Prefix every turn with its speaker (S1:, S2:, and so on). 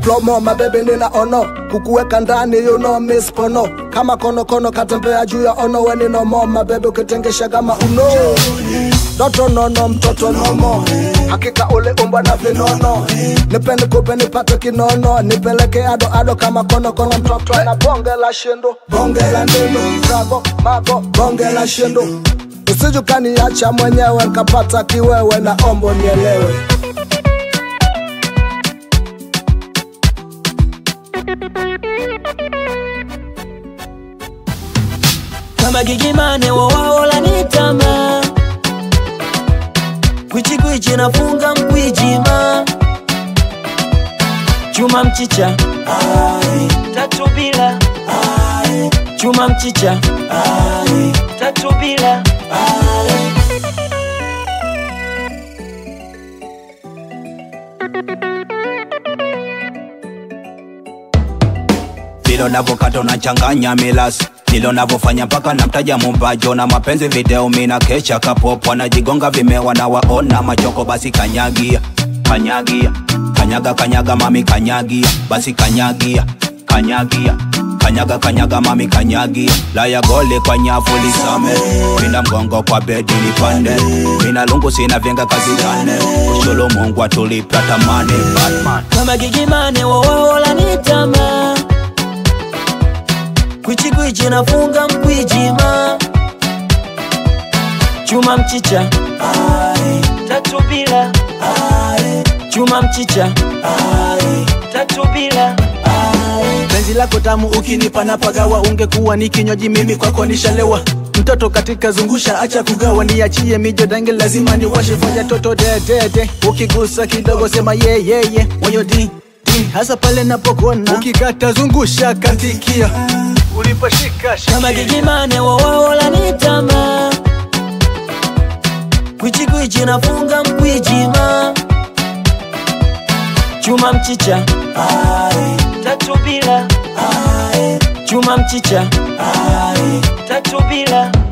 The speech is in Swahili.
S1: plomo mabebi nina ono kukuweka ndani you know miss pono kama konokono katembea juu ya ono weninomo mabebi ukitengesha kama uno Doto nono mtoto nomo hakika ule umbwa na vinono nipe nikupe nipate kinono nipeleke ado ado kama kono kono mtoto na bonge la shindo bonge la ndindo bravo mago bonge la shindo usijukaniacha mwenyewe nkapata kiwewe na ombo nielewe
S2: kama gigimane wowaola nitama kwichikwichi nafunga mkwijima chuma mchicha Ai, tatu bila Ai, chuma mchicha Ai, tatu bila Ai.
S3: vile unavyokata unachanganya milasi vile unavyofanya mpaka namtaja mumbajo na mapenzi video mina kesha kapopo wanajigonga vimewa na waona machoko basi kanyagia kanyagia kanyaga kanyaga mami kanyagia basi kanyagia kanyagia kanyaga kanyaga mami kanyagia laya gole kwa nyavu lisame mina mgongo kwa bedi nipande mina lungu sina vyenga kazi gane ushulu mungu atulipa tamani batman
S2: kama gigimane wowaola nitama kwichikwichi nafunga mkwijima chuma mchicha Ai, tatu bila Ai, chuma mchicha Ai, tatu bila Ai.
S4: penzi lako tamu ukinipa na pagawa ungekuwa ni kinywaji mimi kwako nishalewa mtoto katika zungusha acha kugawa niachie mijo dange lazima niwashe fanya toto dedede ukigusa kidogo sema yeyeye yeah, yeah. moyo di di hasa pale napokona ukikata zungusha katikia uliposhika
S2: kama
S4: shikilia
S2: gigimane wowaola nitama kwichikwichi nafunga mkwijima chuma mchicha Ai, tatu bila Ai, chuma mchicha Ai, tatu bila